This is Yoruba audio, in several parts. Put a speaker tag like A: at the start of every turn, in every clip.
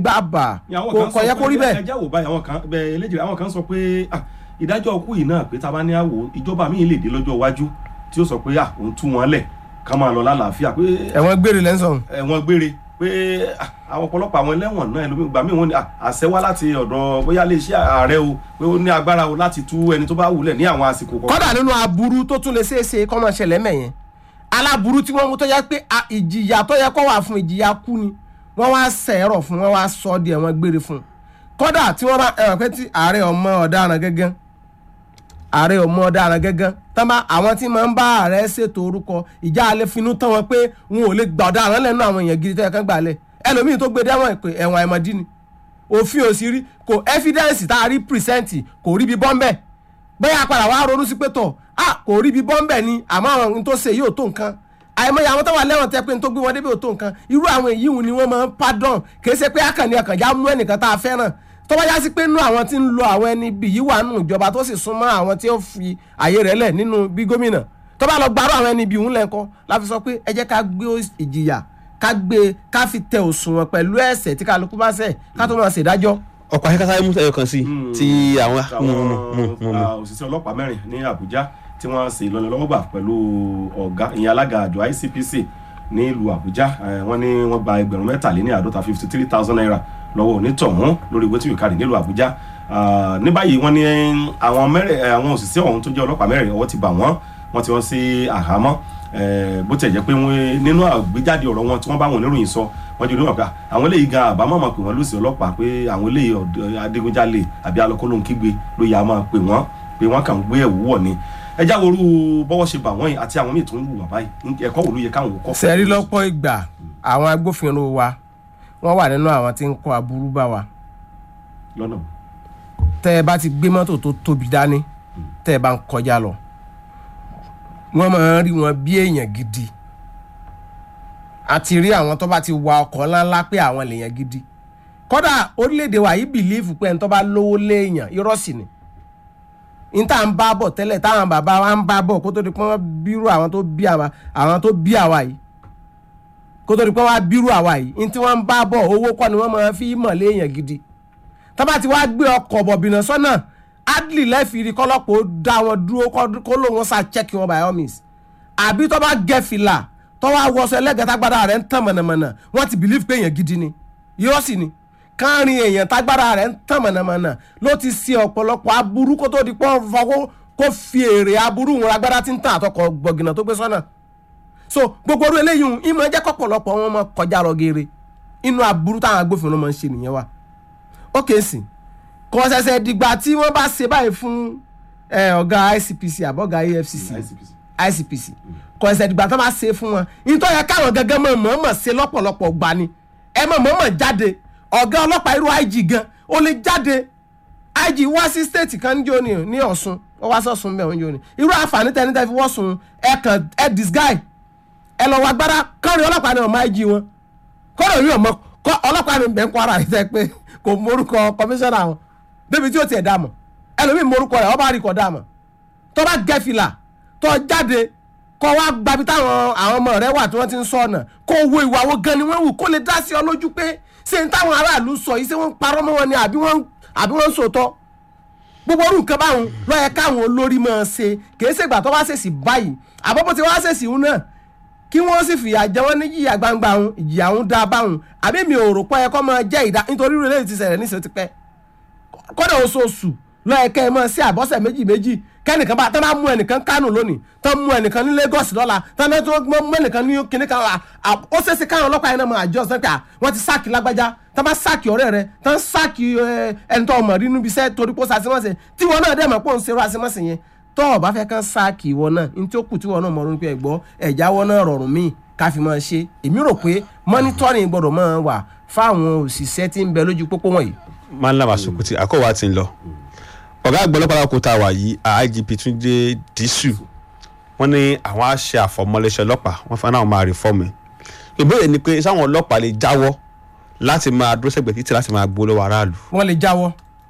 A: gbà bà
B: Ní àwọn
A: kò
B: kan
A: kò
B: sọ
A: yẹ
B: pé-
A: kó rí bẹ́ẹ̀.
B: ẹjẹ́ wò báyìí àwọn kan bẹ́ẹ̀ eléjì àwọn kan sọ pé ah, ìdájọ́ ọkú yìí náà pé tá a bá ní àwò ìjọba míì lè dé lọ́jọ́ iwájú tí ó sọ pé ah, òun tú wọn lẹ̀ ká máa lọ lálàáfíà pé
A: ẹ̀wọ̀n gbére lẹ́sàn.
B: ẹ̀wọ̀n gbére pé ah, àwọn ọ̀pọ̀lọpọ̀ àwọn ẹlẹ́wọ̀n náà ẹlòmíì gbà míì wọ́n ní ah, àṣẹ wá láti ọ̀dọ̀ bóyá lè ṣe ààrẹ o pé ó ní agbára o láti tú ẹni tó bá wulẹ̀ ní àwọn àsìkò kọ̀ọ̀kan.
A: kọ́dà nínú aburú tó tún lè ṣeé ṣe kọ́ máa ṣẹlẹ̀ mẹ́yẹn aláburú tí wọ́n mú tó yẹ pé a- ìjìyà tó yẹ kó wà fún ìjìyà kú ni wọ́n wá sẹ̀rọ̀ fún wọ́n wá sọ ọ́ di ẹ̀wọ̀n gbére fún kọ́dà tí wọ́n bá ẹ̀wọ̀n pé tí ààrẹ ọmọ ọ̀daràn gẹ́gẹ́ ààrẹ ọmọ ọ̀daràn gẹ́gẹ́ tán bá àwọn tí máa ń bá ààrẹ ṣètò orúkọ ìjà alẹ́ finú tán wọn pé wọn ò lè gbà ọ̀daràn lẹ́nu àwọn èèyàn gidi tó yẹ kán gbà lẹ̀ ẹlòmíì tó gbé dẹ́wọ̀n ìpè ẹ̀wọ̀n àìmọ̀dí ni òfin ò sí rí kò ẹ́fídẹ́ǹsì tá a rí pìrìsẹ́ǹtì kò rí bí bọ́m̀bẹ́ bẹ́ẹ̀ padà wá ronú sí pé tọ̀ ah kò rí bí bọ́m̀bẹ́ ni àmọ́ àwọn ohun tó ṣe yìí ò tó nǹkan àìmọye àwọn tó wà lẹ́wọ̀n tẹ́ pé n tó gbé wọn débi ò tó nǹkan irú àwọn èyí wù ni wọ́n máa ń pardon kì í ṣe pé akànnì àkànjá mú ẹnìkan tá a fẹ́ràn tó bá yá sí pé nú àwọn tí ń lo àwọn ẹni bí yìí wà nù ìjọba tó sì súnmọ́ àwọn tí ó fi àyè rẹ̀ lẹ̀ nínú bí gómìnà tó bá lọ gbárù àwọn ẹni bí òun lẹ́ńkọ́ la fi sọ pé ẹ jẹ́ ká gbé ìjìyà ká gbé ká fi tẹ òṣùwọ̀n pẹ̀lú ẹ̀ṣẹ̀ tí kálukú bá ṣẹ̀ ká tó máa ṣèdájọ́
C: ọkọ̀ akẹ́kọ̀ọ́ mú ẹyọ kan sí
B: Mm.
C: ti àwọn
B: àwọn ah, òṣìṣẹ́ ọlọ́pàá mẹ́rin ní Àbújá tí wọ́n ṣe ìlọ́nilọ́wọ́gbà pẹ̀lú ọ̀gá ìyẹn alága àjọ ICPC ní ìlú Àbújá Eh, wọ́n ní wọ́n gba ẹgbẹ̀rún mẹ́tàléní àádọ́ta fifty three thousand naira lọ́wọ́ onítọ̀hún lórí ìwé tí yóò kárí nílùú Àbújá Ah, ní báyìí wọ́n ní àwọn mẹ́rin eh, àwọn òṣìṣẹ́ ọ̀hún tó jẹ́ ọlọ́pàá mẹ́rin ọwọ́ ti bà wọ́n wọ́n ti wọ́n sí àhámọ́ Eh, bó tiẹ̀ jẹ́ pé wọ́n nínú àgbéjáde ọ̀rọ̀ wọn tí wọ́n bá wọn oníròyìn sọ wọ́n jẹ́ onímọ̀ pé àwọn eléyìí gan àbámọ̀ mọ̀ pé wọ́n lùsì ọlọ́pàá pé àwọn eléyìí ọ̀dọ́- adigunjalè àbí alọ́kọ́lóhun kígbe ló yà á máa pè wọ́n pé wọ́n kàn ń gbé ẹ̀wù wọ̀ ni ẹ já worú bọ́wọ́ ṣe bà wọ́n yìí àti àwọn míì tó ń wù wà báyìí ẹ̀kọ́ wo ló yẹ káwọn kọ́
A: sẹ́rí lọ́pọ̀ ìgbà àwọn agbófinró wa wọ́n wà nínú àwọn tí ń kọ́ aburú bá wa
B: lọ́nà
A: tẹ́ ẹ bá ti gbé mọ́tò tó tóbi dání tẹ́ ẹ bá ń kọjá lọ wọ́n máa ń rí wọn bí èèyàn gidi a ti rí àwọn tó bá ti wa ọkọ̀ ńláńlá pé àwọn lèèyàn gidi kódà orílẹ̀-èdè wa yìí bìlíìfù pé ẹni tó bá lówó léèyàn irọ́ sì ni níta ń bá bọ̀ tẹ́lẹ̀ táwọn bàbá wa ń bá bọ̀ kó tó di pé wọ́n bírú àwọn tó bí àwa àwọn tó bí àwa yìí kó tó di pé wọ́n á bírú àwa yìí ní tí wọ́n ń bá bọ̀ owó kọ́ ni wọ́n máa fi mọ̀ léèyàn gidi tọ́ba ti wá gbé ọkọ̀ bọ̀bìnà sọ́nà adley lẹ́fìrí kọ́lọ́pọ̀ ó dá wọn dúró kọ́- kó lóun sá chẹ́kì wọn by all means àbí tọ́ba gẹ fìlà tọ́wọ́ awọsọ ẹlẹ́gẹ̀ẹ́ tágbára rẹ̀ ń tàn mọ̀nàmọ̀nà wọ́n ti believe pé èèyàn gidi ni irọ́ sì ni káàrin èèyàn tágbára rẹ̀ ń tàn mọ̀nàmọ̀nà ló ti ṣe ọ̀pọ̀lọpọ̀ aburú kó tó di pọ́n fọwọ́ kó fi èrè aburú wọn agbára tí ń tàn àtọkọ̀ gbọ̀gìnà tó gbé sọ́nà so gbogbo orú eléyìí hùn, ìmọ̀ jẹ́ kọ́pọ̀lọpọ̀ wọn mọ kọjá lọ geere inú aburú táwọn agbófinró máa ń ṣe nìyẹn wa ó kèé sìn kò ṣẹ̀ṣẹ̀ dìgbà tí wọ́n bá ṣe báyìí fún eh, ọ̀gá ICPC àbọ̀gá AFCC
B: ICPC
A: ICPC kò ṣẹ̀ṣẹ̀ dìgbà tó bá ṣe fún wọn nítorí yẹ káwọn gẹ́gẹ́ mọ̀ mọ̀ọ́mọ̀ ṣe lọ́pọ̀lọpọ̀ gbà ni ẹ mọ̀ mọ̀ọ́mọ̀ jáde ọ̀gá ọlọ́pàá irú IG gan ó lè jáde IG wá sí state kan níjó ni ní Ọ̀ṣun ó wá sọ̀sùn bẹ́ẹ̀ níjó ni irú àǹfààní tẹ́ni tẹ́ fi wọ́sùn ẹ kàn ẹ disguise ẹ lọ wá gbára kọrin ọlọ́pàá ni ọmọ IG wọn kọ́rọ̀ yìí ọmọ kọ́ ọlọ́pàá ni bẹ́ẹ̀ ń kọ́ ara rẹ̀ tẹ́ pé kò morúkọ kọmíṣánná wọn débi tí ó tiẹ̀ dá mọ̀ ẹlòmíì morúkọ rẹ̀ ọba àríkọ̀ dá mọ̀ tó bá gẹ́ fìlà tó jáde kó wá gbabi táwọn àwọn ọmọ rẹ̀ wà tí wọ́n ti ń sọ ọ̀nà kó wo ìwà wo gan ni wọ́n wù kó lè dá sí ọ lójú pé ṣé n táwọn aráàlú sọ yìí ṣé wọ́n ń parọ́ mọ́ wọn ni àbí wọ́n àbí wọ́n ń sòótọ́ gbogbo orú nǹkan báwọn ló yẹ káwọn olórí máa ṣe kì í ṣègbà tó bá ṣèṣì báyìí àbọ̀bọ̀ tí wọ́n á ṣèṣì ń náà kí wọ́n sì fìyà jẹ wọ́n ní jìyà gbangba òun ìjìyà òun dá báwọn àbí mi ò rò pé ẹ kọ́ máa jẹ́ ìdá nítorí rẹ̀ lè ti ṣẹlẹ̀ níṣẹ́ ti pẹ́ kọ́dà oṣooṣù lọ́ọ̀ẹ́kẹ́ ẹ máa ṣe àbọ̀sẹ̀ méjì méjì kẹ́nìkan bá tán bá mú ẹnìkan Kánò lónìí tán mú ẹnìkan ní Lagos lọ́la tán náà tó mú ẹnìkan ní kíní kan à- à- ó ṣeéṣe káwọn ọlọ́pàá yẹn náà máa àjọ sẹ́pẹ́ à wọ́n ti sáàkì lágbájá tán bá sáàkì ọ̀rẹ́ rẹ tán sáàkì ẹ, ẹni tó ọmọ rí níbi iṣẹ́ torí pé ó ṣàṣemọ́sẹ̀ tí wọn náà dẹ̀ mọ̀ pé òun ṣerú àṣemọ́sẹ̀ yẹn tó o bá fẹ́ kán sáàkì ìwọ náà ní tí ó kù tí wọn náà mọ̀ ronú pé ẹ̀gbọ́ ẹ̀jáwọ́ náà rọrùn míì ká fi máa ṣe èmi rò pé monitoring gbọ́dọ̀ máa wà fáwọn òṣìṣẹ́ tí ń bẹ lójú pópó wọ̀nyí
C: máa ń lábàá sòkòtì àkọ́wà ti ń lọ ọ̀gá àgbà ọlọ́pàá kò tá a wà yìí IGP Túnjí Dísù wọ́n ní àwọn á ṣe àfọmọlẹ́sẹ̀ ọlọ́pàá wọ́n fẹ́ náà máa rìfọ́ọ̀mù ẹ̀ ìbéèrè ni pé sáwọn ọlọ́pàá lè jáwọ́ láti máa dúró sẹ́gbẹ̀ẹ́ títí láti máa gbó lọ́wọ́ aráàlú
A: wọ́n lè jáwọ́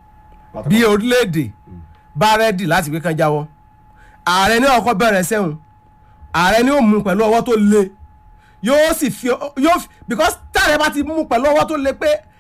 A: bí orílẹ̀-èdè bá rẹ́dì láti gbé kan jáwọ́ ààrẹ ní ọkọ̀ bẹ̀rẹ̀ sẹ́hùn ààrẹ ní ó mú pẹ̀lú ọwọ́ tó le yóò sì fi yóò fi because táàrẹ bá ti mú pẹ̀lú ọwọ́ tó le pé